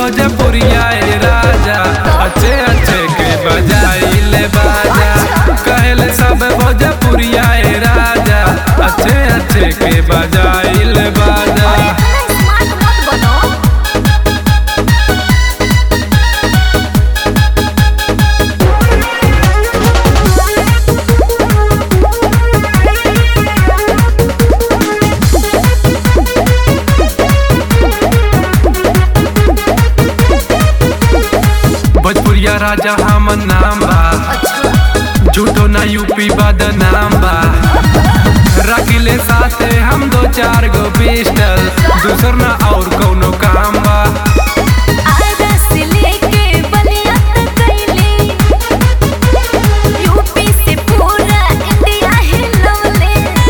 भोजपुरिया ए राजा अच्छे अच्छे के बजाइले बाजा कहले सब भोजपुरिया ए राजा अच्छे अच्छे के बजाइले बाजा स्मार्ट मत बनो भोजपुरिया राजा हमन नाम बा झूठो ना यूपी बदनाम बा रखिले साथे हम दो चार गो पिस्टल दूसर ना और कौनो काम बा आधा से लेके बलिया तक कैली यूपी से पूरा इंडिया हिलौले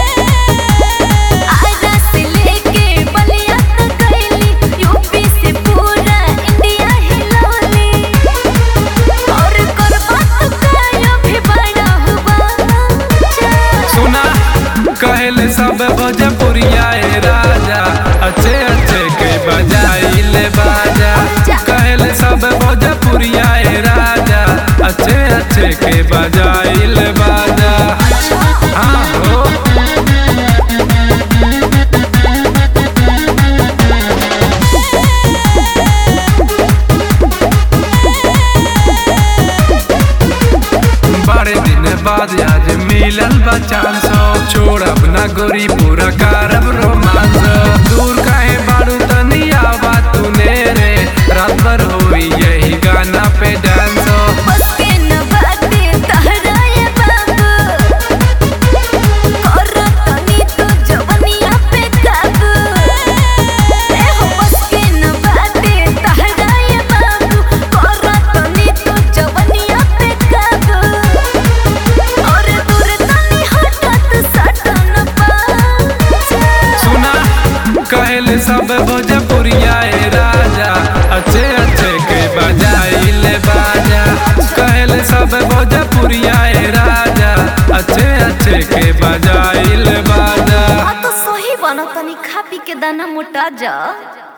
आधा से लेके बलिया तक कैली यूपी से पूरा इंडिया हिलौले और करबा तो काया भी बड़ा हुआ सुना कहले सब भोजपुरिया ए राजा अच्छे अच्छे के बजाइले बाजा कहले सब भोजपुरिया ए राजा अच्छे अच्छे के बजाइले बाजा हाँ हो बड़े दिन बाद आज मिलल बा चांस छोड़ब ना गोरी पूरा करब रोमांस दूर काहे बारू तनिया बात तूने रे रात भर होई यही गाना पे डांस बस के न बाते तहरा ये बाबू करो तनी तो जवनिया पे काबू ए हो बस के न बाते तहरा ये बाबू करो तनी तो जवनिया पे काबू और दूर तनी हटत सटन पा सुना कहले सब भोजपुरिया ए राजा अच्छे अच्छे के बजाइले बाजा कहले सब भोजपुरिया ए राजा अच्छे अच्छे के बजाइले बाजा आ तो सही बना तनी खा पी के दाना मोटा जा